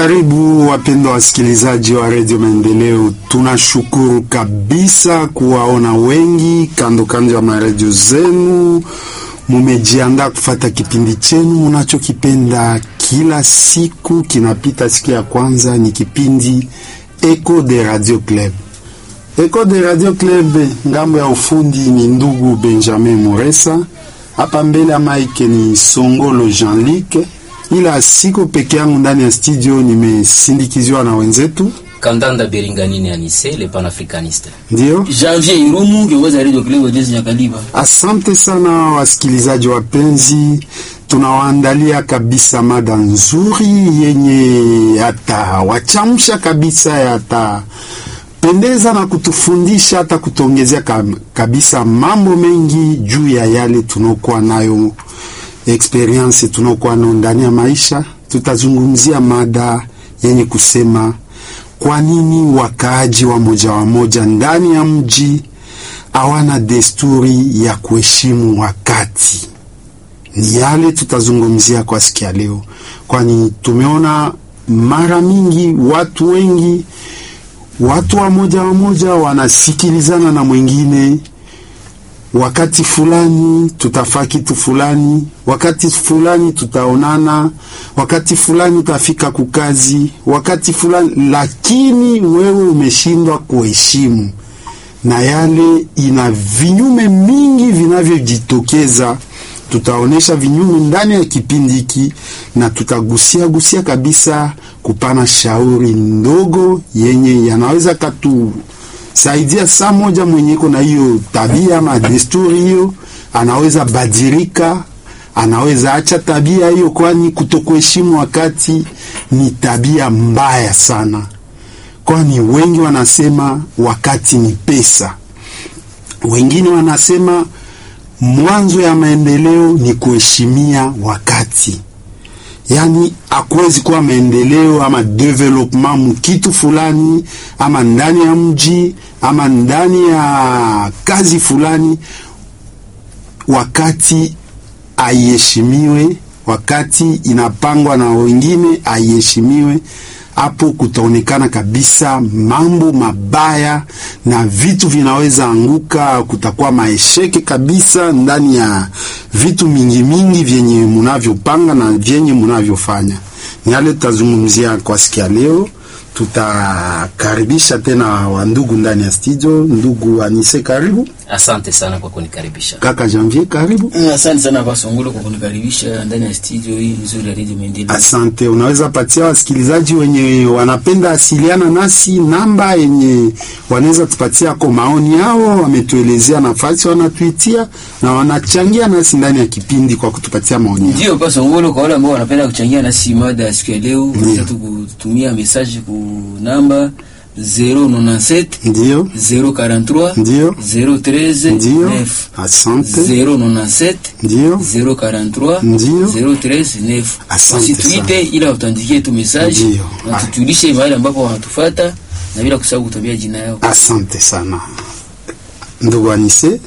Karibu wapendwa wasikilizaji wa redio Maendeleo, tunashukuru kabisa kuwaona wengi kando kando ya maredio zenu. Mumejiandaa kufata kipindi chenu munachokipenda kila siku, kinapita siku ya kwanza, ni kipindi Echo de Radio Club. Echo de Radio Club, ngambo ya ufundi ni ndugu Benjamin Muresa, hapa mbele ya mike ni Songolo Jean-Luc ila siko peke yangu ndani ya studio, nimesindikiziwa na wenzetu Kandanda Beringanini Anise le panafricaniste. ndio. Janvier Irumu kiongozi wa Radio Club Jezi Nyakaliba. Asante sana wasikilizaji wapenzi, tunawaandalia kabisa mada nzuri yenye yatawachamsha kabisa, yatapendeza na kutufundisha hata kutuongezea kam- kabisa mambo mengi juu ya yale tunaokuwa nayo experience tunaokuwa nayo ndani ya maisha. Tutazungumzia mada yenye kusema kwa nini wakaaji wa moja wa moja ndani ya mji hawana desturi ya kuheshimu wakati. Ni yale tutazungumzia kwa siku ya leo, kwani tumeona mara mingi watu wengi, watu wa moja wa moja wanasikilizana na mwingine wakati fulani tutafaa kitu fulani, wakati fulani tutaonana, wakati fulani utafika kukazi, wakati fulani, lakini wewe umeshindwa kuheshimu, na yale ina vinyume mingi vinavyojitokeza. Tutaonesha vinyume ndani ya kipindi hiki na tutagusia gusia kabisa kupana shauri ndogo yenye yanaweza katu saidia saa moja mwenyeko na hiyo tabia ama desturi hiyo, anaweza badilika, anaweza acha tabia hiyo, kwani kutokuheshimu wakati ni tabia mbaya sana, kwani wengi wanasema wakati ni pesa, wengine wanasema mwanzo ya maendeleo ni kuheshimia wakati yaani hakuwezi kuwa maendeleo ama development mkitu fulani ama ndani ya mji ama ndani ya kazi fulani wakati aiheshimiwe, wakati inapangwa na wengine aiheshimiwe. Hapo kutaonekana kabisa mambo mabaya na vitu vinaweza anguka, kutakuwa maesheke kabisa ndani ya vitu mingi mingi vyenye munavyopanga na vyenye munavyofanya. Ni yale tutazungumzia kwa siku ya leo. Tutakaribisha tena wandugu ndani ya studio. Ndugu Anise, karibu. Asante sana kwa kunikaribisha. Kaka Janvier, karibu. Mm, Asante sana kwa Songolo kwa kunikaribisha ndani ya studio hii nzuri ya Radio Maendeleo. Asante. Unaweza patia wasikilizaji wenye wanapenda asiliana nasi namba yenye wanaweza tupatia kwa maoni yao, wametuelezea nafasi wanatuitia na wanachangia nasi ndani ya kipindi kwa kutupatia maoni yao. Ndio kwa Songolo kwa wale ambao wanapenda kuchangia nasi mada ya siku ya leo, unaweza tu kutumia message ku namba 097 Ndio, 043 Ndio. 013 ndio, 9 asante, 097 ndio, 043 Ndio. 013 9. Asante Wasituite ila utuandikie tu message Ndio. na tujulishe mahali ambapo wanatufuata na bila kusahau kutuambia jina yao. asante sana ndugu Anise.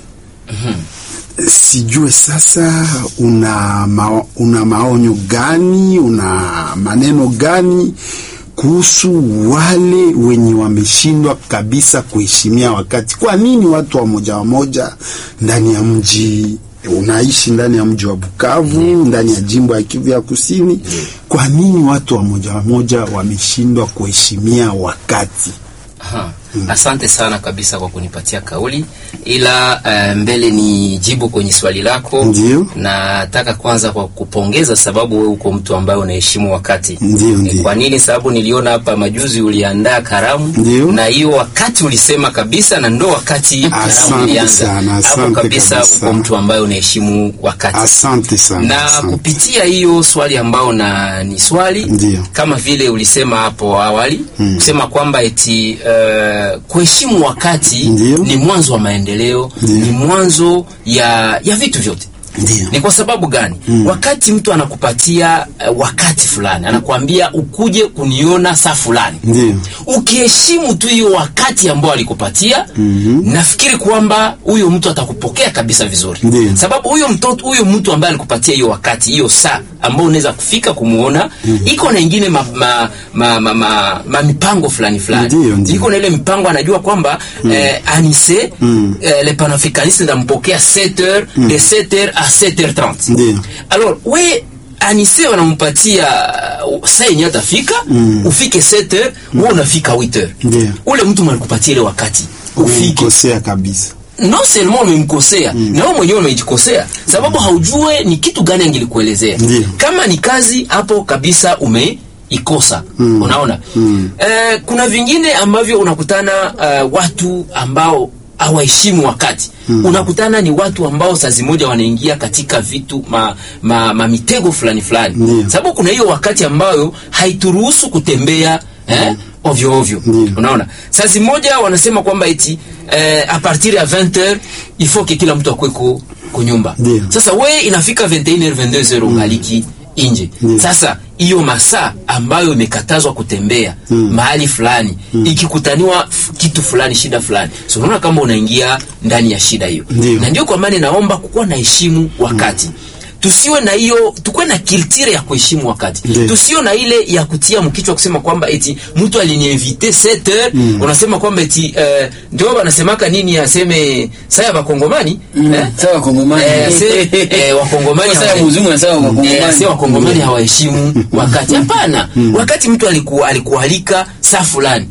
Sijue sasa una, mao, una maonyo gani, una maneno gani kuhusu wale wenye wameshindwa kabisa kuheshimia wakati? Kwa nini watu wa moja wa moja ndani ya mji unaishi ndani ya mji wa Bukavu ndani ya jimbo ya Kivu ya Kusini, kwa nini watu wa moja wa moja wameshindwa kuheshimia wakati? Aha. Asante sana kabisa kwa kunipatia kauli, ila eh, mbele ni jibu kwenye swali lako. Ndio. Nataka kwanza kwa kupongeza, sababu wewe uko mtu ambaye unaheshimu wakati. Ndio, Ni ndio. Kwa nini? Sababu niliona hapa majuzi uliandaa karamu Ndio. na hiyo wakati ulisema kabisa, na ndo wakati karamu Asante ilianza. sana, Hapo asante kabisa kabisa. uko mtu ambaye unaheshimu wakati Asante sana. na asante. kupitia hiyo swali ambao na ni swali Ndio. kama vile ulisema hapo awali Mm. kusema kwamba eti uh, kuheshimu wakati Ndio. ni mwanzo wa maendeleo Ndio. ni mwanzo ya ya vitu vyote Ndio. ni kwa sababu gani Mm. wakati mtu anakupatia uh, wakati fulani anakuambia ukuje kuniona saa fulani Ndio. ukiheshimu tu hiyo wakati ambao alikupatia Mhm. nafikiri kwamba huyo mtu atakupokea kabisa vizuri Ndiyo. sababu huyo mtoto huyo mtu ambaye alikupatia hiyo wakati hiyo saa ambao unaweza kufika kumuona iko na ingine ma, ma, ma, ma, ma, ma mipango fulani fulani Ndiyo, ndiyo. iko na ile mipango anajua kwamba eh, anise eh, le panafricaniste ndampokea 7h de 7h à 7h30 Ndiyo. alors we anise wanampatia uh, saa yenye atafika ufike 7h wewe unafika 8h Ndiyo. ule mtu malikupatia ile wakati ufike umekosea kabisa non seulement umemkosea na wewe mwenyewe umejikosea sababu haujue ni kitu gani angilikuelezea Ndiyo. kama ni kazi hapo kabisa umeikosa unaona eh, kuna vingine ambavyo unakutana eh, watu ambao hawaheshimu wakati unakutana ni watu ambao saa zimoja wanaingia katika vitu ma, ma, ma mitego fulani fulani Ndiyo. sababu kuna hiyo wakati ambayo haituruhusu kutembea eh, ovyo ovyo Ndiyo. unaona saa zimoja wanasema kwamba eti eh, a partir ya 20h il faut que kila mtu akweko kunyumba Ndiyo. sasa we inafika 21h 22h ungaliki inje Ndiyo. sasa hiyo masaa ambayo imekatazwa kutembea mahali fulani ikikutaniwa f- kitu fulani shida fulani so unaona kama unaingia ndani ya shida hiyo Ndiyo. na ndio kwa maana naomba kukuwa na heshimu wakati tusiwe na hiyo tukuwe na kiltire ya kuheshimu wakati Ndiyo. tusiwe na ile ya kutia mkichwa kusema kwamba eti mtu aliniinvite 7 heures unasema kwamba eti eh, ndio wanasemaka nini aseme saa ya bakongomani eh? sawa wakongomani Eh, ase- eh, wakongomani Sawa hawa- mzungu na sawa Eh, wakongomani ase wakongomani hawaheshimu wakati hapana wakati mtu aliku, alikualika saa fulani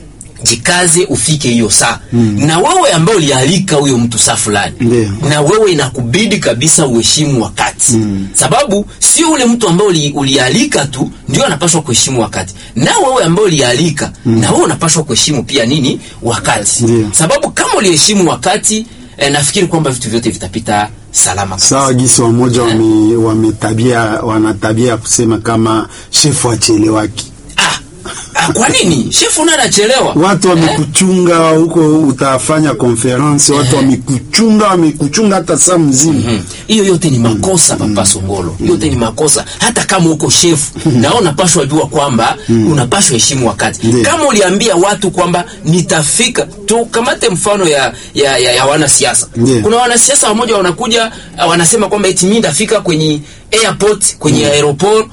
jikaze ufike hiyo saa na wewe ambao ulialika huyo mtu saa fulani Ndiyo. na wewe inakubidi kabisa uheshimu wakati sababu sio ule mtu ambao uli, ulialika tu ndio anapaswa kuheshimu wakati na wewe ambao ulialika na wewe unapaswa kuheshimu pia nini wakati Ndiyo. sababu kama uliheshimu wakati eh, nafikiri kwamba vitu vyote vitapita salama sawa gisi wamoja wame, wametabia wana tabia ya kusema kama shefu achelewaki ah, ah, kwa nini shefu naye anachelewa watu wamekuchunga huko utafanya konferensi watu wamekuchunga wamekuchunga hata saa mzima hiyo yote ni makosa papa Songolo, yote ni makosa. Hata kama uko shefu na unapashwa jua kwamba unapashwa heshimu wakati. Ndiyo. Kama uliambia watu kwamba nitafika, tukamate mfano ya, ya, ya, ya wanasiasa. Ndiyo. Kuna wanasiasa wamoja wanakuja uh, wanasema kwamba eti mimi ndafika kwenye airport kwenye aeroport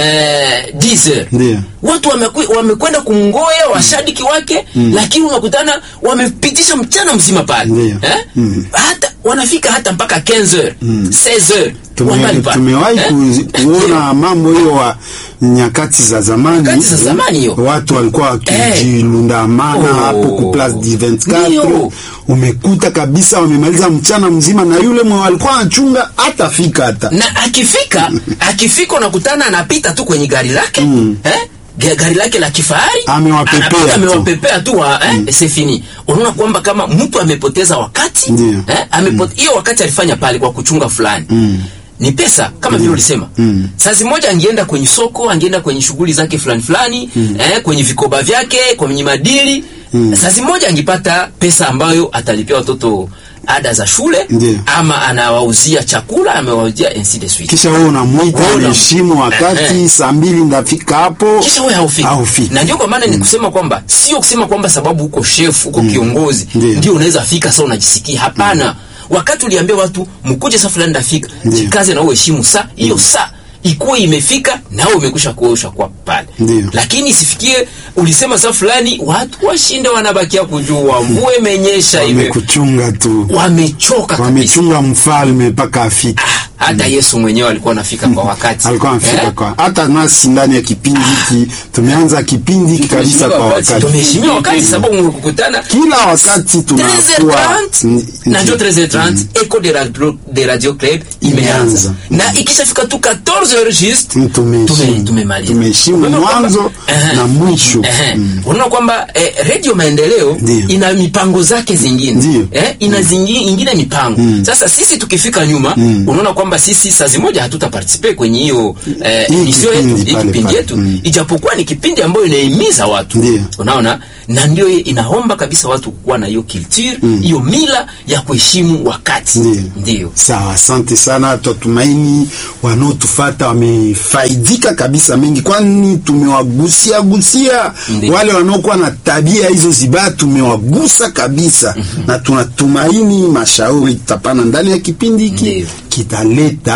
eh, 10 heures. Ndiyo. Watu wameku- wamekwenda kumngoya washabiki wake, lakini unakutana wamepitisha mchana mzima pale Ndiyo. eh? hata wanafika hata mpaka 15 heures 16 heures Tume- wangali pale. tumewahi Eh? ku- kuona mambo hiyo wa nyakati za zamani Nyakati za zamani hiyo. watu walikuwa wakijilundamana Oh. hapo ku place du 24 Ndio. umekuta kabisa wamemaliza mchana mzima na yule mwe walikuwa anachunga hatafika hata na akifika akifika unakutana anapita tu kwenye gari lake eh? Ga- gari lake la kifahari Amewapepea Anapita, tu. amewapepea tu wa, eh? c'est fini unaona kwamba kama mtu amepoteza wakati Ndio. eh? Amepote, hiyo wakati alifanya pale kwa kuchunga fulani ni pesa kama vile ulisema sazi moja angeenda kwenye soko angeenda kwenye shughuli zake fulani fulani eh, kwenye vikoba vyake kwenye madili sazi moja angepata pesa ambayo atalipia watoto ada za shule Ndio. ama anawauzia chakula amewauzia ainsi de suite kisha wewe unamwita Wewe unam- anaheshimu wakati Eh, saa mbili ndafika hapo kisha wewe haufiki. haufiki. Na ndio kwa maana ni kusema kwamba sio kusema kwamba sababu uko chef uko kiongozi Ndio. ndio unaweza fika sasa unajisikia. Hapana. Wakati uliambia watu mkuje saa fulani ndafika, Ndio. jikaze na uheshimu saa hiyo saa ikuwe imefika na wewe umekwisha kuosha kwa pale. Ndio. Lakini isifikie ulisema saa fulani watu washinde wanabakia kujua mvua imenyesha hivi. wamekuchunga tu Wamechoka kabisa. wamechunga mfalme mpaka afike Hata Yesu mwenyewe alikuwa anafika kwa wakati. alikuwa anafika Eh? kwa hata nasi ndani ya kipindi hiki tumeanza kipindi hiki kabisa kwa wakati. wakati Tumeheshimiwa wakati sababu mkukutana kila wakati tunakuwa 13h30 na njo 13h30 Echo de Radio, de Radio Club imeanza Imeanza. na ikishafika tu 14h juste Mm, tumeheshimu. tume- tumemaliza. Tumeheshimu Unaona kwamba- mwanzo Ehe. na mwisho. Ehe. Mm. unaona kwamba eh, Radio Maendeleo Ndio. ina mipango zake zingine Ndio. eh, ina zingi, ingine mipango sasa sisi tukifika nyuma unaona kwamba sisi saa zimoja hatuta participe kwenye hiyo eh, Hii emission yetu kipindi hii pale kipindi pale. yetu Mm. ijapokuwa ni kipindi ambayo inahimiza watu Ndio. unaona na ndio inaomba kabisa watu kuwa na hiyo culture hiyo mila ya kuheshimu wakati Ndio. ndio Sawa, asante sana. Twatumaini wanaotufata wamefaidika kabisa mengi, kwani tumewagusia gusia Ndio. wale wanaokuwa na tabia hizo zibaya, tumewagusa kabisa na tunatumaini mashauri tutapana ndani ya kipindi hiki Ndio. kitaleta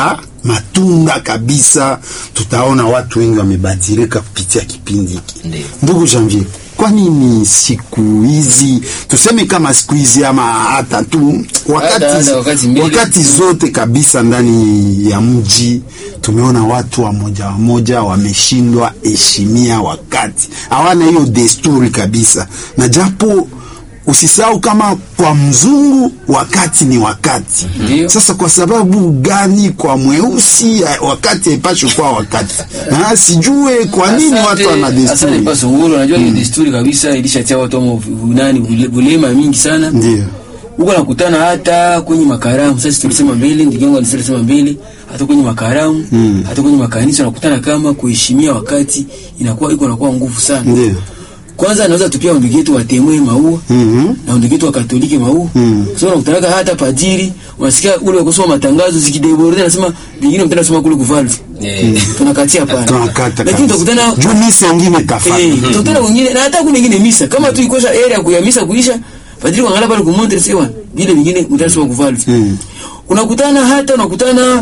matunda kabisa. Tutaona watu wengi wamebadilika kupitia kipindi hiki. Ndio. Ndugu Janvier, kwa nini siku hizi tuseme kama siku hizi ama hata tu wakati, Hata- hata wakati mbili. wakati zote kabisa ndani ya mji tumeona watu wa moja wa moja wameshindwa heshimia wakati, hawana hiyo desturi kabisa, na japo usisahau kama kwa mzungu wakati ni wakati. Ndio. Sasa kwa sababu gani kwa mweusi eh, wakati haipashwi kuwa wakati? Na sijue kwa nini watu wana Asante desturi Paso Ngolo, unajua hiyo desturi kabisa ilishatia watu wa nani ule- ulema mingi sana. ndio Huko nakutana hata kwenye makaramu. Sasa tulisema mbele, ndugu yangu alisema mbele, hata kwenye makaramu, hata kwenye makanisa nakutana kama kuheshimia wakati inakuwa iko nakuwa nguvu sana. ndio Kwanza anaweza tupia ndugu yetu watemwe maua Mhm. na ndugu yetu wa Katoliki maua. Mm. So unakutana hata padiri, unasikia ule kusoma matangazo zikideborde anasema vingine mtenda soma kule kuvalve. Eh, Tunakatia pale. tunakata Lakini utakutana juu misa ingine tafata Eh, utakutana wengine na hata kuna wengine misa kama tu ikosha area ya misa kuisha padri kuangalia pale kumontre sewa vile vingine mtasoma kuvalve. Mm. Unakutana hata unakutana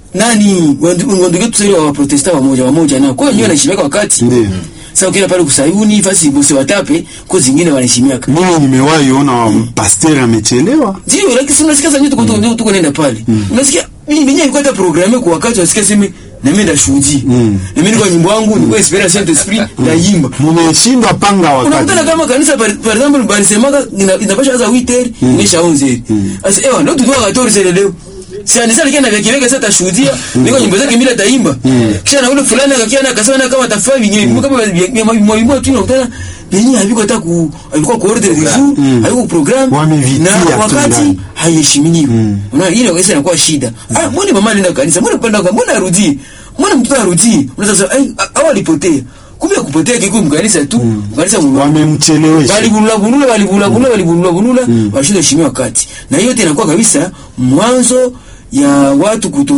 nani wandugu wetu sasa wa protesta wamoja wamoja na kwa hiyo wanaheshimika wakati. Ndio. Sasa ukienda pale kusayuni fasi bose watape kwa zingine wanaheshimiaka. mimi nimewahi ona pasteur amechelewa Ndio, lakini si unasikia sasa tuko tuko tuko nenda pale. Unasikia mimi mwenyewe nilikuwa hata programme kwa wakati unasikia sema na mimi ndashuhudia. Mm. Na mimi kwa nyimbo yangu nilikuwa Esperance Saint Esprit ndaimba. mumeshindwa panga wakati Unakutana kama kanisa par, par example balisemaka ina- inapasha anza 8h imesha 11h. Sasa ewa ndio tutoa 14 leo. Si anisa likia na kiweka sasa tashuhudia niko nyimbo zake mimi taimba. Kisha na ule fulani akakia na akasema na kama tafaa vingine kama mwalimu tu unakutana yenyewe haviko hata ku alikuwa ku order vizuri, haiko program Wamevitia na tu wakati ndani. haiheshimiwi. Unaona ile inaweza inakuwa shida. Ah, mbona mama alienda kanisa? Mbona panda kwa mbona arudie? Mbona mtoto arudie? Unaweza sasa ai hao alipotea. Kumbe kupotea kiko mkanisa tu. Mkanisa mwa wamemchelewesha walibulula bulula walibulula bulula walibulula bulula washinda heshimiwa wakati na hiyo yote inakuwa kabisa mwanzo ya watu kuto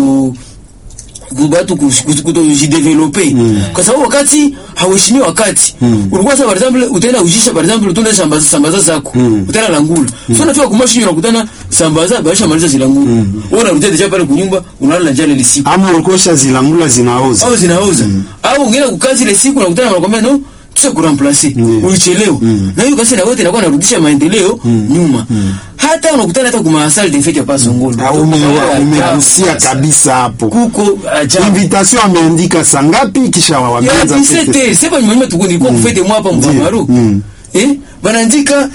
ku- watu kutojidevelope kwa sababu wakati hauheshimii wakati ulikuwa sasa par exemple utaenda ujisha par exemple utaenda sambaza sambaza zako utaenda langula so unafika kumashi unakutana sambaza baisha maliza zilangula wewe unarudia deja pale kunyumba unalala njala ile siku ama ulikosha zilangula zinaoza au zinaoza au ungine kukazi ile siku nakutana wanakwambia no tusha kuramplace ulichelewa na hiyo kasi na wote inakuwa narudisha maendeleo nyuma hata unakutana hata kuma asali de fete pa songolo Ah, ume- umegusia kabisa hapo kuko ajabu invitation ameandika saa ngapi kisha ya wameanza fete. 17 sepa nyuma tuko nilikuwa kufete mwa hapa mvamaru Mm. eh banaandika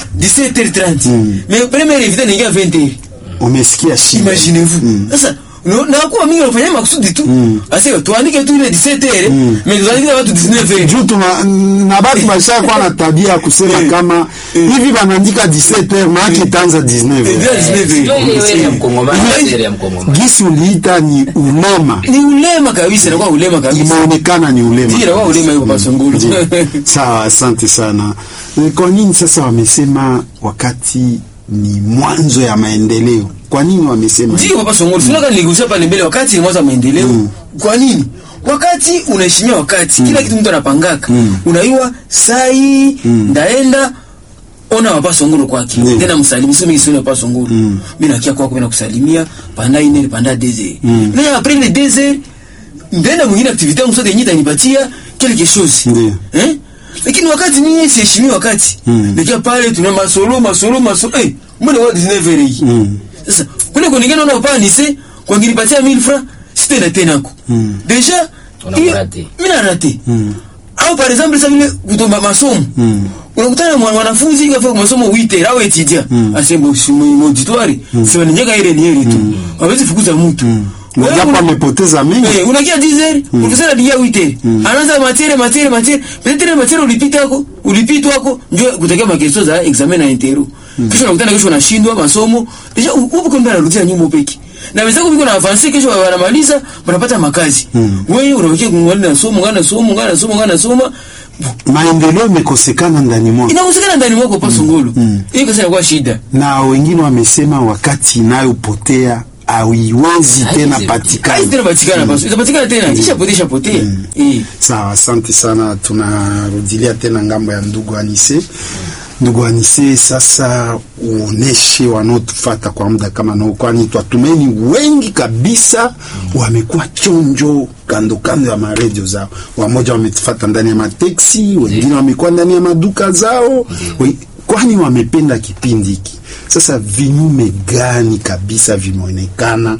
17h30 mais première invité ni 20h umesikia shida imaginez-vous sasa no- na kuwa mingi wanafanya makusudi tu ase tuandike tu ile 17h mais tuandike watu 19h juu tuna na batu bashakuwa na tabia ya kusema Eh. kama Eh. hivi banaandika 17h maake itaanza 19h ndio ile wewe ya mkongomani Eh. ile ya mkongomani gisi uliita ni ulema ni ulema kabisa inakuwa ulema kabisa imeonekana ni ulema ndio inakuwa ulema hiyo pasongolo sawa asante sana Eh, kwa nini sasa wamesema wakati ni mwanzo ya maendeleo kwa nini wamesema ndio papa songolo sio kama niligusia pale mbele wakati ni mwanzo wa maendeleo kwa nini wakati unaheshimia wakati kila kitu mtu anapangaka unaiwa sai ndaenda ona wapa songolo kwake Ndiyo. tena msalimi sio mimi sio wapa songolo mimi nakia kwako mimi nakusalimia panda ine panda deze na après les deux ndenda mwingine activité yangu sote yenyewe itanipatia quelque chose Ndiyo. eh lakini wakati ni siheshimi wakati nikia pale tuna masolo masolo masolo eh mbona wa 19 hii sasa kule kuningana na pa nise kwa ngilipatia 1000 francs sitenda tena ko deja Una rate. mimi na rate au par exemple sasa vile kutomba masomo unakutana na mwa- mwanafunzi kafika masomo 8 au etudia asembo simu auditoire sema ninyeka ile ni ile tu hawezi fukuza mtu Wewe japo una- amepoteza mengi Eh, unakia 10 ukisema dia 8 anaanza matiere matiere matiere peut-être matiere ulipita yako ulipita yako ndio kutokea makesto za examen na intero kisha unakutana kesho unashindwa masomo kisha upo kwenda narudia nyuma upeki na wenzako biko na avance kesho wanamaliza wanapata makazi wewe unawakia kungana na somo ngana somo ngana somo ngana soma maendeleo imekosekana ndani mwako inakosekana ndani mwako pa songolo hiyo kasa inakuwa shida na wengine wamesema wakati inayopotea haiwezi tena Haiwezi. patikana kazi tena patikana pa itapatikana tena kisha potea potea eh sawa asante sana tunarudilia tena ngambo ya ndugu anise ndugu Anise, sasa uoneshe wanaotufata kwa muda kama nao, kwani twatumeni wengi kabisa wamekuwa chonjo kando kando ya maredio zao. Wamoja wametufata ndani ya mateksi, wengine wamekuwa ndani ya maduka zao, we- kwani wamependa kipindi hiki. Sasa vinyume gani kabisa vimeonekana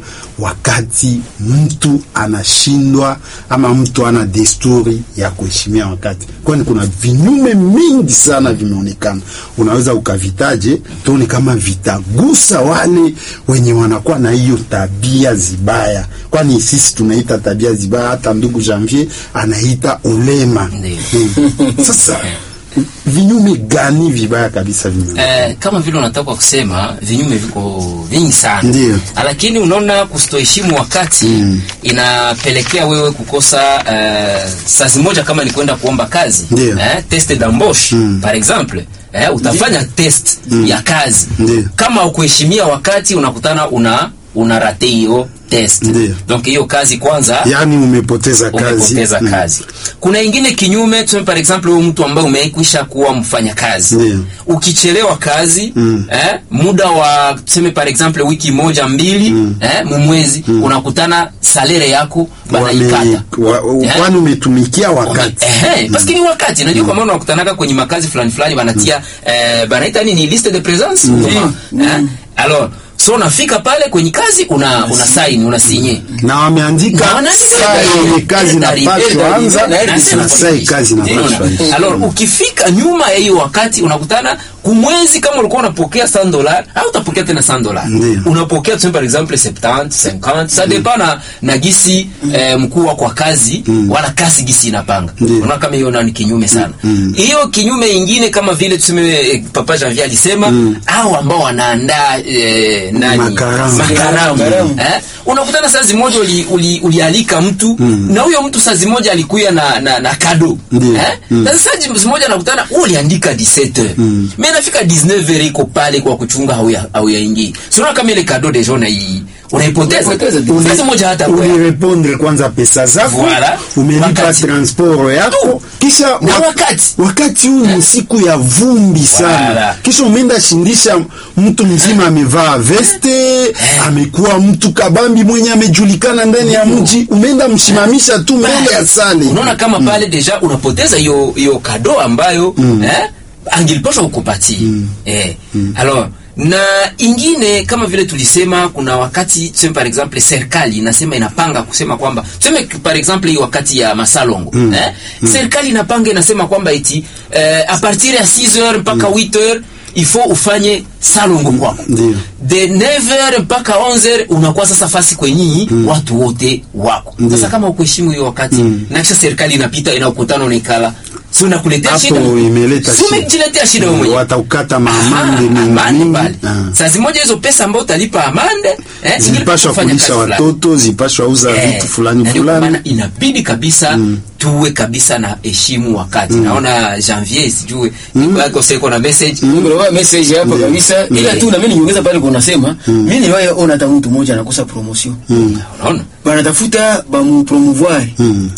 wakati mtu anashindwa ama mtu ana desturi ya kuheshimia wakati, kwani kuna vinyume mingi sana vimeonekana. Unaweza ukavitaje tuone kama vitagusa wale wenye wanakuwa na hiyo tabia zibaya, kwani sisi tunaita tabia zibaya, hata ndugu Janvier anaita ulema. Ndiyo. Hmm. Sasa vinyume gani vibaya kabisa vimeonekana? Eh, kama vile unataka kusema vinyume viko vingi sana Ndiyo. lakini unaona kustoheshimu wakati inapelekea wewe kukosa eh, sazi moja kama ni kwenda kuomba kazi Ndiyo. eh, test d'embauche par exemple eh, utafanya test ya kazi Ndiyo. kama ukuheshimia wakati unakutana una una rate hiyo test Ndiyo. donc hiyo kazi kwanza Yaani umepoteza kazi. umepoteza Hmm. kazi. Kuna ingine kinyume, tuseme par exemple huyu mtu ambaye umekwisha kuwa mfanya kazi Ndiyo. ukichelewa kazi Mm. eh, muda wa tuseme par exemple wiki moja mbili eh, mumwezi unakutana salere yako banaikata Wame- wa- Eh? kwani umetumikia wakati Ehe, paske ni wakati najua kwa maana unakutanaka kwenye makazi fulani fulani banatia eh, banaita nini liste de presence eh? alors so unafika pale kwenye kazi una una sign una sinye na wameandika Na wanaandika saa dari- yenye kazi dari- napashwa dari- anza dari- na nasema saa hivi. kazi napashwa Unaona? Alors ukifika nyuma ya hiyo wakati unakutana kumwezi kama ulikuwa unapokea 100 dollars au utapokea tena 100 dollars Ndiyo. unapokea tuseme par exemple 70 50 ça dépend na, na gisi eh, mkuu wako wa kazi wala kazi gisi inapanga Ndiyo. unaona kama hiyo nani kinyume sana hiyo kinyume ingine kama vile tuseme eh, papa Janvier alisema au ambao wanaandaa eh, nani Makaramu. makaramu Makaramu. eh? unakutana saa zimoja uli, uli, ulialika mtu na huyo mtu saa zimoja alikuya na, na, na kado Ndiyo. eh? sasa saa zimoja nakutana wewe uliandika 17 mm. me nafika 19 iko pale kwa kuchunga hauya hauyaingii siona kama ile kado deja unai unaipoteza Unaipoteza. saa moja hata kwa ulirepondre kwanza pesa zako Voilà. umelipa Wakati. transport yako kisha Na wa- wakati. wakati huu ni siku ya vumbi sana Voilà. kisha umeenda shindisha mtu mzima amevaa veste amekuwa mtu kabambi mwenye amejulikana ndani ya mji umeenda mshimamisha tu mbele ya sale unaona kama pale deja unapoteza hiyo hiyo kado ambayo eh, angilipashwa kukupatia eh. alors na ingine kama vile tulisema kuna wakati tuseme par exemple serikali inasema inapanga kusema kwamba tuseme par exemple hii wakati ya masalongo eh? serikali inapanga inasema kwamba eti eh, a partir ya 6 heures mpaka 8 heures il faut ufanye salongo kwako Ndio. de 9h mpaka 11h unakuwa sasa fasi kwenye watu wote wako sasa kama ukuheshimu hiyo wakati na kisha serikali inapita inakutana unaikala si unakuletea Hapo shida imeleta si shida. umejiletea shida wewe mwenyewe wataukata Aha, maamande mingi amande mingi pale. Ah. saa zimoja hizo pesa ambayo utalipa amande eh, zingine zilipashwa kufanya kulisha kazi fulani. watoto zilipashwa uza Eh, vitu fulani na ndio kwa fulani maana inabidi kabisa tuwe kabisa na heshimu wakati naona janvier sijue mm. seko na message Ndio message hapa Ndio. kabisa, ila tu na mimi niongeza pale kwa unasema mimi niwahi ona hata mtu mmoja anakosa promotion unaona banatafuta bamu promouvoir Mm.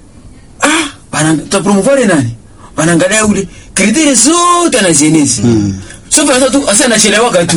ah bana ta promouvoir nani wanaangalia ule kriteria zote anazienezi so bana tu asa anachelewa tu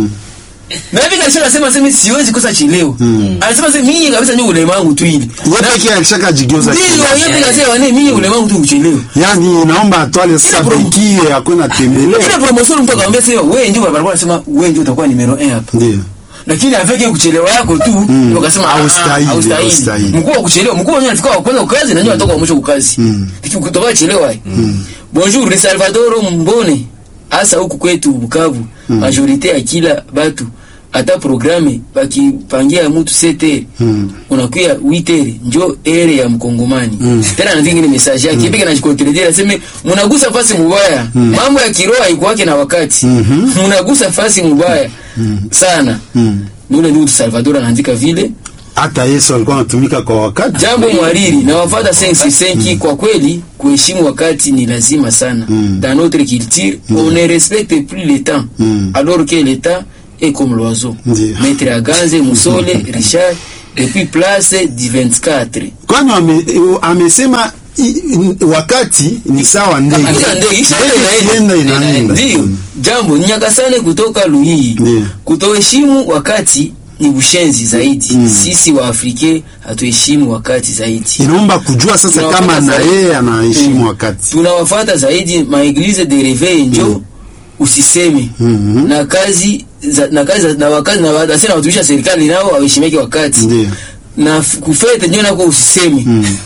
na hivi kanisa nasema sema siwezi kosa chelewa anasema sema mimi kabisa ni ulema wangu tu ile Wewe pekee alishaka jigeuza ndio kila. yeye pia nasema mimi ulema wangu tu uchelewe yani naomba atwale sasa Ila promo- bekie akwenda tembelea Kila promotion mtu akamwambia sema wewe ndio barabara anasema wewe ndio utakuwa numero 1 hapa ndio lakini aveke kuchelewa yako tu mm. wakasema ah, Haustahili, haustahili. haustahili. mkuu wa kuchelewa mkuu wenyewe anafika wa kwanza kazi na nyinyi watoka wa mwisho kukazi lakini kutoka chelewa mm. bonjour ni Salvador Mbone hasa huku kwetu Bukavu majorite ya kila batu hata programe bakipangia mtu sete mm. unakuya witere njo ere ya mkongomani mm. tena na vingine message yake mm. na jikontredire aseme munagusa fasi mubaya mm. mambo ya kiroho haikuwake na wakati munagusa fasi mubaya sana Mm. ni ule ndugu Salvador anaandika vile hata Yesu alikuwa anatumika kwa wakati jambo mwariri na wafata sensi senki kwa kweli kuheshimu wakati ni lazima sana dans notre culture on ne respecte plus le temps alors que le temps est comme l'oiseau Ndiyo. maître Aganze Musole Richard depuis place du 24 kwani wame- amesema i- i- wakati ni sawa ndege Sasa ndio isha ikienda inaenda Ndio. Jambo nyakasane kutoka Luhii. Ndio. Kutoheshimu wakati ni ushenzi zaidi. Sisi wa Afrike hatuheshimu wakati zaidi. inaomba kujua sasa Tunawafuata kama na zaidi. yeye anaheshimu Mm. wakati Tunawafuata zaidi maeglize de reveil njo usiseme Mhm. na kazi za, na kazi za- na wakazi na watu na watumishi wa serikali nao waheshimike wakati Ndio. na f- kufete ndio nako usiseme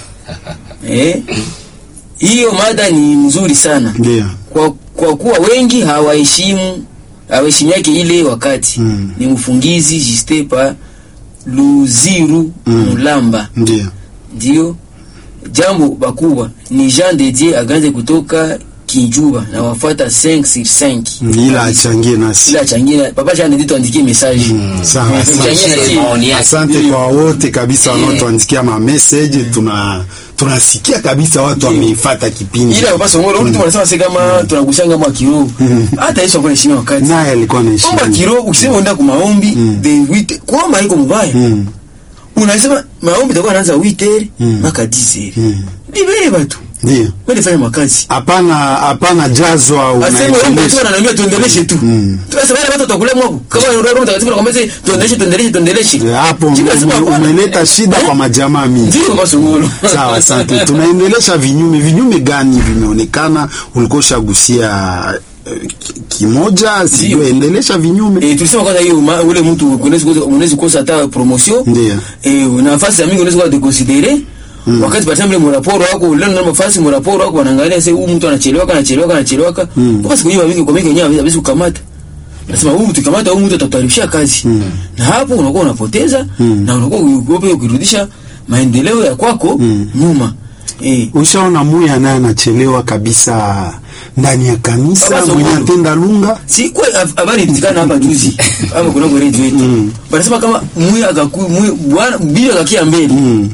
eh hiyo mada ni mzuri sana ndio kwa, kwa kuwa wengi hawaheshimu hawaheshimiake ile wakati Mm. ni mfungizi Jistepa Luziru Mulamba ndio ndio jambo bakubwa ni Jean de Dieu aganze kutoka Kinjuba na wafuata 5 sur 5 ila achangie nasi ila changia papa Jean de Dieu tuandikie message sawa Eh, asante. tuchangie na Share sie. maoni yake. asante Ndio. kwa wote kabisa wanaotuandikia ma message tuna tunasikia kabisa watu wameifata kipindi ila papa Songolo mtu anasema sasa kama tunagushanga mwa kiroho hata Yesu alikuwa anaheshimia wakati naye alikuwa omba anaheshimu kiroho ukisema unaenda kwa maombi the wit kuomba haiko mbaya Mm. unasema maombi itakuwa anaanza 8h mpaka 10h libere watu ndio wewe fanya makazi hapana hapana jazwa aseme wewe mtu unaendelesha ananiambia tuendeleshe tu tunasema wale watu watakula mwako kama roho mtakatifu anakuambia tuendeleshe tuendeleshe tuendeleshe Eh, hapo Jibu nasema ume- hapana. umeleta shida kwa majamaa mingi ndio kwa songolo sawa asante tunaendelesha vinyume vinyume gani vimeonekana ulikuwa ushagusia eh, ki- kimoja sijui endelesha vinyume Eh, tulisema kwanza hiyo ma- ule mtu unaweza kukosa- unaweza kukosa hata promotion Ndio. eh, nafasi ya mingi unaweza kuwa deconsidere wakati par exemple moraporo wako leo na nafasi moraporo wako wanaangalia sasa huyu mtu anachelewa anachelewa anachelewa kwa siku nyingi kwa mingi wenyewe hawezi kukamata nasema huyu mtu kamata huyu mtu atatuharibishia kazi na hapo unakuwa unapoteza na unakuwa uogope ukirudisha maendeleo ya kwako nyuma eh ushaona muya naye anachelewa kabisa ndani ya kanisa Baba mwenye Songolo. atenda lunga si kwa habari ilitikana hapa juzi hapa kuna kwa radio yetu wanasema kama mwe akaku mwe bwana bibi akakia mbele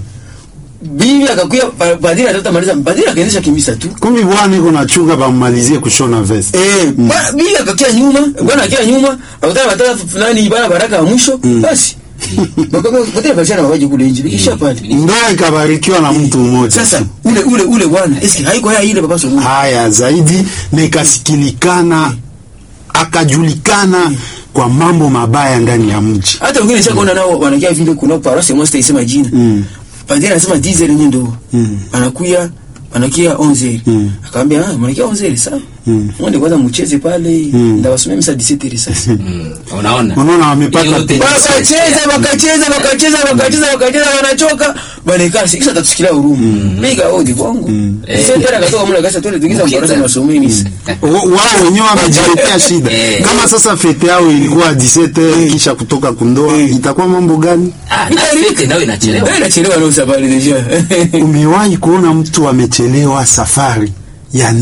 bibi akakuya pa- padiri atata maliza padiri akaendesha kimisa tu kumbi bwana iko nachunga bamalizie kushona vest eh bwana bibi akakia nyuma bwana akia nyuma akutana watata fulani bana baraka ya mwisho basi bakaka padiri akashana waje kule nje kisha pale ndoa ikabarikiwa na mtu mmoja sasa ule ule ule bwana eski haiko haya ile baba songo haya zaidi na ikasikilikana akajulikana kwa mambo mabaya ndani ya mji hata wengine nishakuona nao wanakia vile kuna parosi moja isema jina Mm. padiri anasema 10 yenyewe ndo Mm. anakuya anakia 11 Mm. akaambia ah mnakia 11 sawa Mm. mwende kwanza mcheze pale Mm. ndawasomea misa 17 sasa Mm, unaona unaona wamepata Yote ni- wakacheza wakacheza wakacheza wakacheza wakacheza wanachoka wanakaa kisha tatusikilia huruma mimi odi kwangu sasa tena katoka mle kasa tole tukiza Mkita. mbaraka masomeni misa Wa- wao wenyewe wamejiletea shida Eh. kama sasa fete yao ilikuwa 17 kisha kutoka kundoa itakuwa mambo gani Ah, na fete nayo inachelewa wewe unachelewa leo safari deja umewahi kuona mtu amechelewa safari ya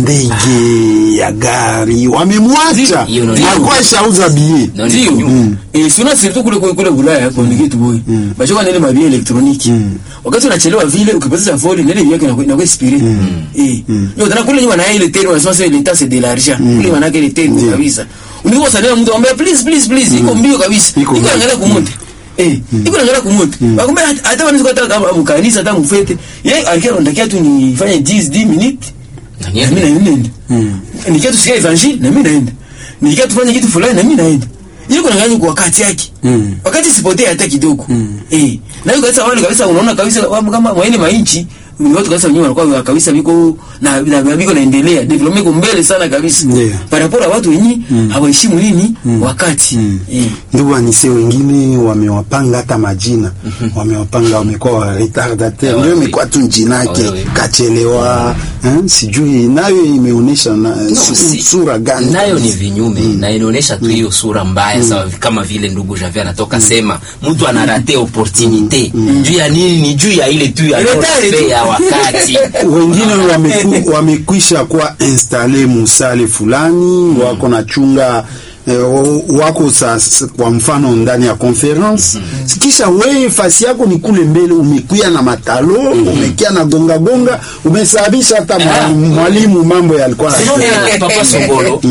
ndege ya gari wamemwacha Hiyo ndio- alikuwa shauza bie Ndio ni ndio nyuma. eh sio surtout kule kule kule Ulaya kwa ngitu boy bachoka nile mabia elektroniki wakati unachelewa vile ukipoteza foli nile yake na na expire eh ndio tena kule nyuma na ile tena wanasema sasa l'état c'est de l'argent kule maana yake ile tena kabisa uniko sana mtu ambaye please please please iko mbio kabisa Iko iko mbio. angalia kumonte eh iko angalia kumonte bakumbe hata wanaweza hata kama mkanisa hata mfete yeye alikuwa anataka tu nifanye 10 10 minutes Na na mimi niende. naenda nikia tusikia evangile na mimi naenda nikia tufanye kitu fulani na mimi naenda ili kuna ngani kwa wakati yake wakati sipotee hata kidogo eh na hiyo kabisa wale kabisa unaona kabisa wapo kama mwaine mainchi ni watu kabisa wenyewe wanakuwa kabisa biko na na na biko naendelea development iko mbele sana kabisa Ndio. parapora watu wenyewe hawaheshimu nini wakati eh ndugu anise wengine wamewapanga hata majina wamewapanga wamekuwa wa retardateur ndio imekuwa tu njina yake Wewe. kachelewa eh, sijui nayo imeonyesha na, su- si- sura gani nayo ni vinyume na inaonyesha tu hiyo sura mbaya sawa kama vile ndugu Javier anatoka sema mtu anarate opportunite juu ya nini ni juu ya ile tu ya Ile tare tu. non-fait ya wakati wengine wameku, wamekwisha kuwa installe musale fulani wako na chunga eh, wako sasa kwa mfano ndani ya conference kisha wewe fasi yako ni kule mbele umekuya na matalo umekia na gonga gonga umesababisha hata mwa- Ah. mwalimu mambo yalikuwa Eh, Papa Songolo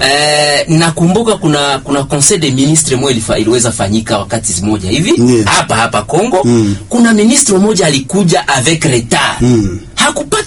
eh, nakumbuka kuna kuna conseil de ministre moja ilifa- iliweza fanyika wakati zimoja hivi Ndiyo. hapa hapa Kongo kuna ministre mmoja alikuja avec retard hakupata